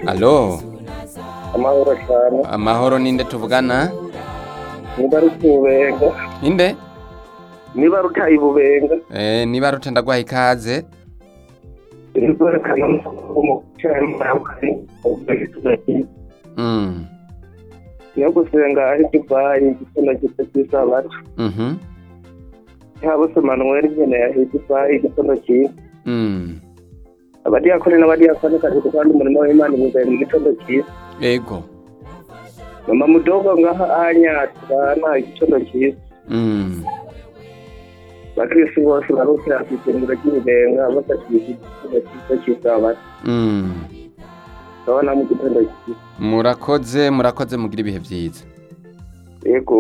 alo amahoro cyane amahoro ninde tuvugana nibaruke ububenga inde nibaruke ibubenga eh niba rute ndaguha ikaze nibaruke umukiranyi mm yo gusenga ari divayi igitsina gito cy'isabato mhm yaba se manuel nyine yahiye divayi igitsina cyiza mm abadiyakoni n'abadiyakoni kazi gutanga umurimo w'imana ibubenga igitondo cyiza ego mama mudogo ngaha anyatsi bana igitondo cyiza mm bakirisi bose barukira ku ifunguro ry'ibibenga basakirije igitondo cyiza cy'isabato mm urabona mu gitondo cyiza murakoze murakoze mugira ibihe byiza yego